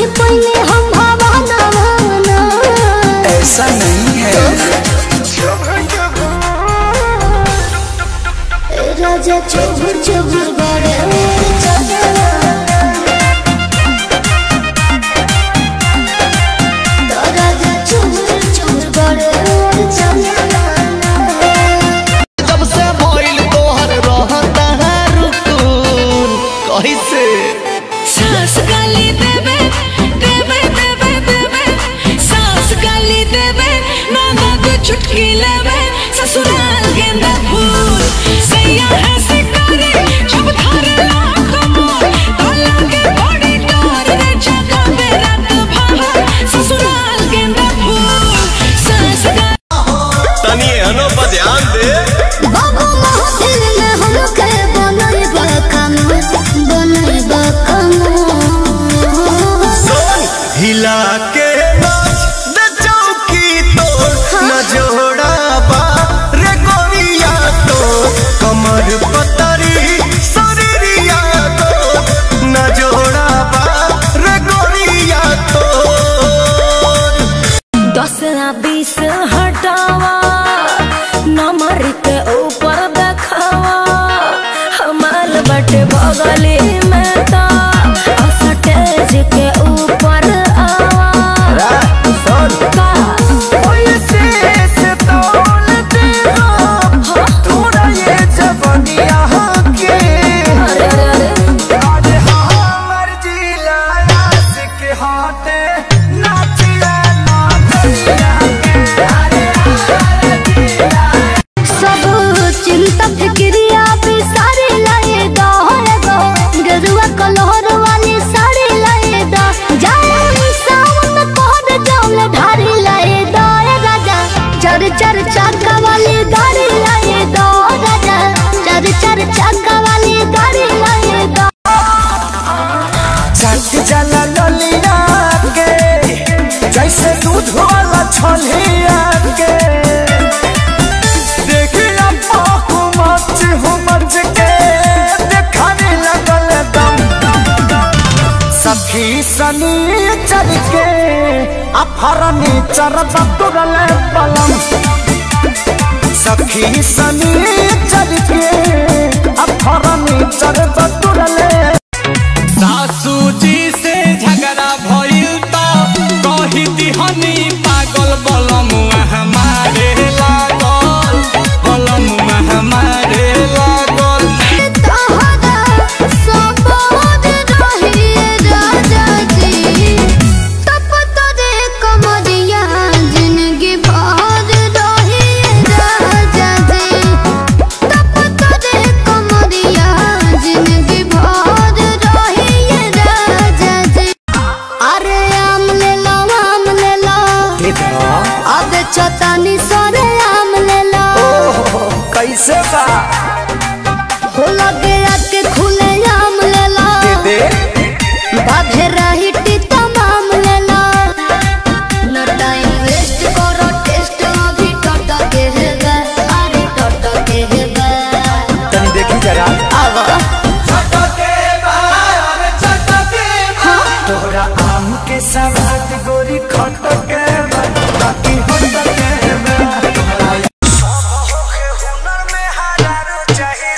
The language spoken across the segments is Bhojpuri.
नहीं पहले हम भावना भावना ऐसा नहीं है ए राजा चुभुर चुभुर बड़े और चलना तो राजा चुभुर चुभुर बड़े और चलना जब से भइल तोहर रहता है रुकून कैसे सास गाली देवे देवे देवे देवे सास गाली देवे ननद चुटकी लेवे ससुराल गेंदा फूल सैया है शिकारी जब धारे लाख मोर तो लागे बड़ी डोर रे जगह पे रात भर ससुराल गेंदा फूल सास गाली तनी एहनो पर ध्यान दे बाबू महफिल में हमके बनई बकम बनई बकम सोन हिला के नाच दे चौकी तोड़ न जोड़ा बा रे गोरिया तो कमर पतरी शरीरिया तो न जोड़ा बा रे गोरिया तो दस ना बीस हटावा नंबर के ऊपर देखावा हमाल बटे बगली में तो स्टेज के ऊपर आवा का अरे अरे अरे सब चिंता फिक्रिया पे सारे लाए दा गो गरुआ कलहर वाली साड़ी लाए दा जाए सावन कोहर जौल ढारी लाए दा ए राजा चर चर चाका वाली गाड़ी लाए दा राजा चर चर चाका वाली गाड़ी लाए दा सट जला ललिया के जैसे दूध वाला छलिया के देखिया पाहु मच हो मच के देखाने लगल दम सखी सनी चल के अफरनी चरब तुरल पलम सखी सनी चल के अफरनी चरब तुरल सासू जी से झगड़ा भइल त कही दिहनी पागल बलमुआ हमारे लागल बलमुआ हमारे लागल तोहरा सबोद रहिए राजा जी तप तोरे कमरिया जिंदगी भर रहिए राजा जी तप तोरे कमरिया जिंदगी भर रहिए राजा जी अरे आम ले लो आम ले लो अब चतानी सरे आम ले लो कैसे बा हो लगे आके खुले आम ले लो दे बाधे रही तमाम ले लो न टाइम वेस्ट करो टेस्ट अभी टट के है गा अरे टट के है गा तनी देखी जरा आवा तोहरा आम के सवाद गोरी खट के बा, बाकी होत के बा। हुनर में हरारो चाहे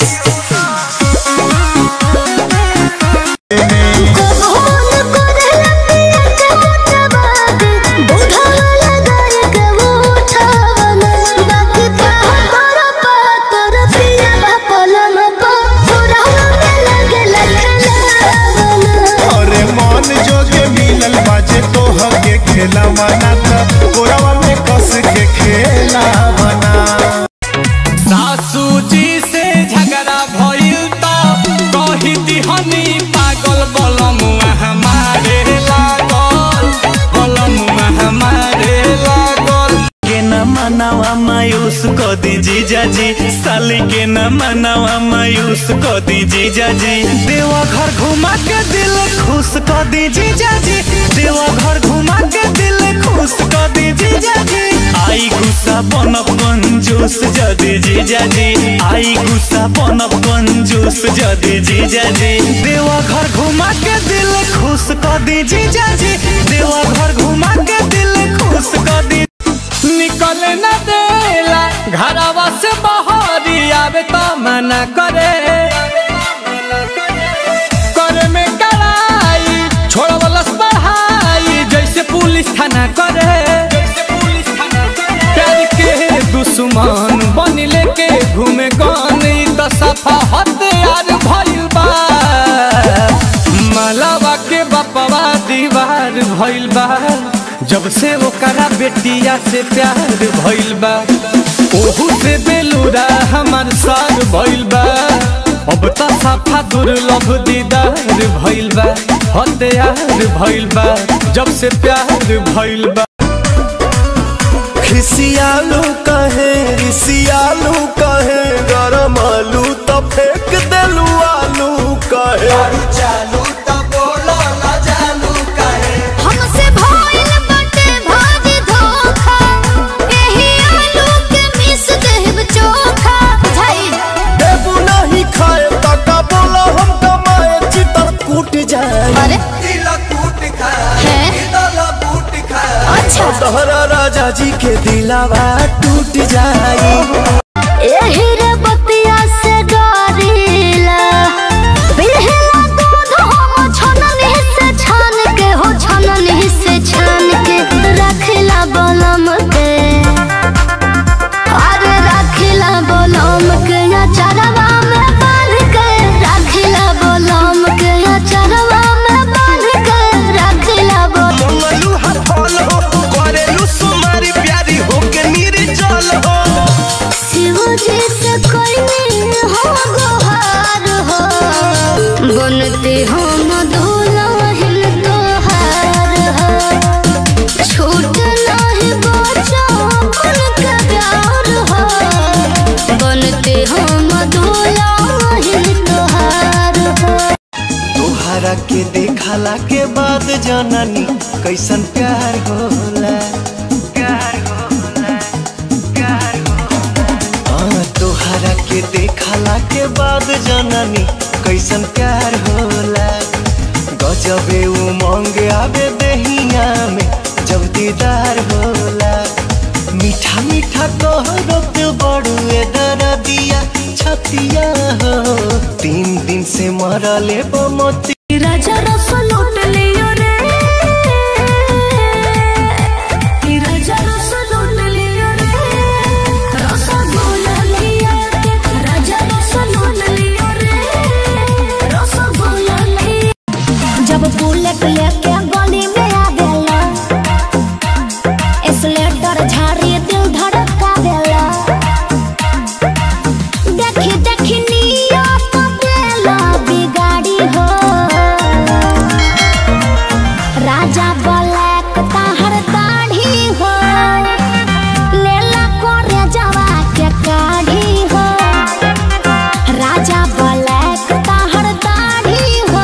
कोहन करे लपिया के मोटबाद बुढ़ा लगाए के उठावन बाकी पातर पातर पिया पलम पा पूरा में लगे लखलावन अरे मन जोगे मिलल बाजे तोह के खेला मना त गोरवा में कस के खेला बना सासू जी से झगड़ा भइल त कही दिहनी पागल बलमुआ हमारे लागल बलमुआ हमारे लागल के न मनावा मायूस को दी जीजा जी साली के न मनावा मायूस को दी जीजा जी देवा घर घुमा के दिल खुश को दी जीजा जी देवा घर घुमा के दिल खुश कर दी जीजा जी आई गुस्सा बनब कंजूस जदी जीजा जी आई गुस्सा बनब कंजूस जदी जीजा जी देवा घर घुमा के दिल खुश कर दी जीजा जी देवा घर घुमा के दिल खुश कर दी निकल न देला घरवा से बहरी आवे तो मना करे करे में कड़ाई छोड़वलस पढ़ाई जैसे पुलिस थाना करे प्यार के दुश्मन बन लेके घूमे गन ई तो सफा हथियार भइल बा मलावा के बपवा दीवार भइल बा जब से ओकरा बेटिया से प्यार भइल बा ओहू से बेलूरा हमार सार भइल बा अब त सफा दुर्लभ दीदार भइल बा हथियार भइल बा जब से प्यार भइल बा खिसियालू कहे रिसियालू कहे गरम आलू तो फेंक देलू आलू कहे हमसे भइल बाटे भारी धोखा एही आलू के मिस देब चोखा बुझाइल देबू नहीं खाए तका बोला हम कमाए चितर कूट जाए अरे है अच्छा तोहरा राजा जी के दिलावा टूट जाए एही रे बतिया से डरिला बिरहला दूध हम छननी से छान के हो छननी से छान के रखला बलम के अरे रखला बलम के अचरवा में बांध के रखला बलम के अचरवा में बांध के रखला बलम मंगलू हर फल हो करेलू सुमारी प्यारी हो के निर्जल हो शिवजी से कोई हो गोहार हो बनते हम दुल्हन तोहार हो छूट नहीं बचा उनका प्यार हो बनते हम दुल्हन तोहार हो तोहरा के देखला के बाद जननी कैसन प्यार होला प्यार होला प्यार होला हाँ, तोहरा के देखला के बाद जननी कैसन प्यार होला गजबे उमंग आवे दहिया में जब दीदार होला मीठा मीठा कहरो के बड़ुए दरदिया छतिया हो तीन दिन से मरले बमती राजा रस लूट लियो रे कि राजा रस लूट लियो रे रसगुल्ला लिया के राजा रस लूट लियो रे रसगुल्ला लिया जब बुलेट लेके गली में आवेला एक्सलेटर झाड़ी दिल धड़का देला देखी देखी नियत देला बिगाड़ी हो राजा ब्लैक ताहर दाढ़ी हो लेला कोरे जवा के काढ़ी हो राजा ब्लैक ताहर दाढ़ी हो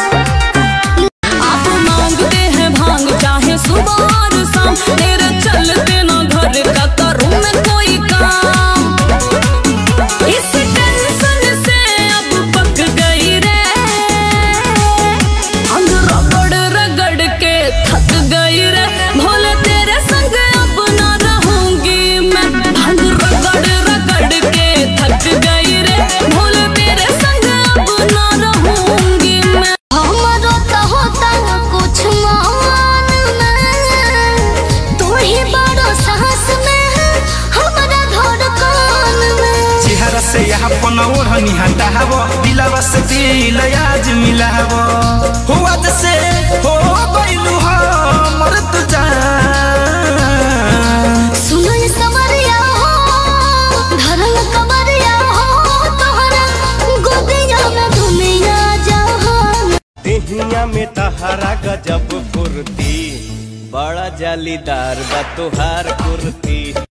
आप मांगते हैं भांग चाहे सुबह और शाम तेरे चलते ना घर का करूं मैं कोई काम इस टेंशन से अब पक गई रे अंग रगड़ रगड़ के थक गई रे भोले तेरे संग अब ना रहूंगी मैं अंग रगड़ रगड़ के थक गई रे भोले तेरे संग अब ना रहूंगी मैं हमरो तो होता कुछ मान में तू ही बड़ो साहस में हमरा धड़कन में चेहरा से यहाँ पनौर हनी हटाव दिलावा से दिल आज मिलाव हुआ जैसे हो गइलू हमर तू जान सुनो ये समरिया हो धरल कमरिया हो तोहरा गोदिया में दुनिया जहान देहिया में तहरा गजब फुर्ती बड़ा जालीदार बा तुहार कुर्ती